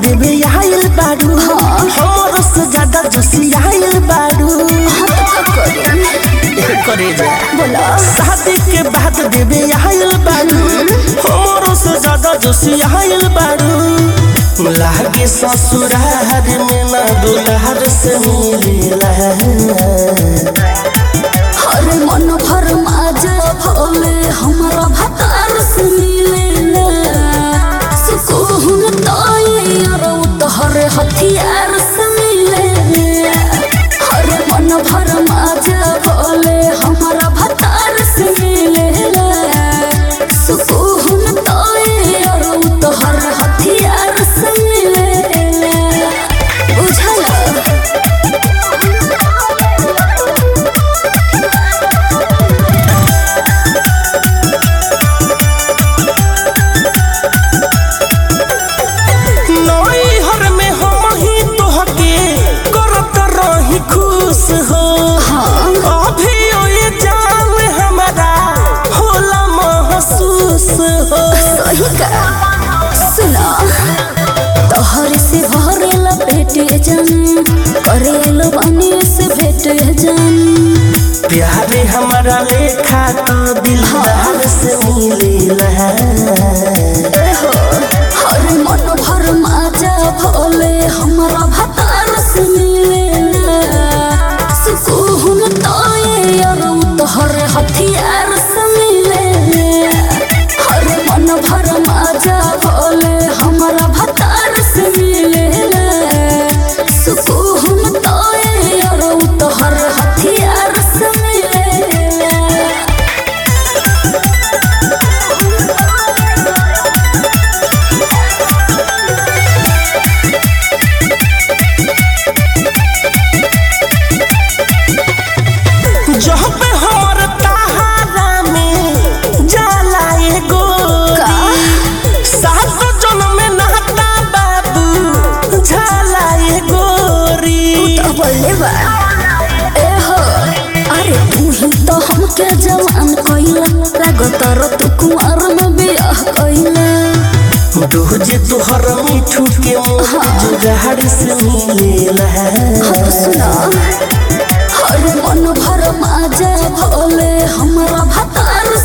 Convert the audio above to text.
देवे आइल बारू हमरो से ज्यादा जोशी आइल बारू करे जा शादी के बाद देवे आइल बारू हमरो से ज्यादा जोशी आइल बारू लागे ससुरार में ना दुलार से मिलेला हर मन भर माजा भोले हमरा भतार से मिलेला सुकून ताई अरौ तोहर हथियार से मिलेला हर मन भर माजा भोले हमरा भतार से मिलेला सुकून ताई अरौ तोहर हथियार से मिलेला बुझला नई हर में हम ही तोहके करत रही खुश हो अभी ये जान हमारा होला महसूस हो सही का सुना तोहर से भरेला पेटे जन करेलो बनी से भेटे जन प्यारे हमारा लेखा तो दिलदार से मिलेला एहो हर मन भर माजा भोले हमरा भतार से मिलेला सुकून ताए अरौ तोहर हथियार से मिलेला हर मन भर माजा भोले हमरा भतार से मिलेला सुकून ताए अरौ तोहर हथियार से मिलेला जहाँ पे हमर तहारा में जाला एगो सात जन्म में नाता बाबू झाला एगोरी बोले बा ए हो अरे तू ही तो हमके जवान कइला लागत र तू कुंवर में बियाह कइला डोजे तोहर मिठू के मुँह जुगाड़ से मिलेला हम सुना हर मन भर माजा भोले हमरा भतार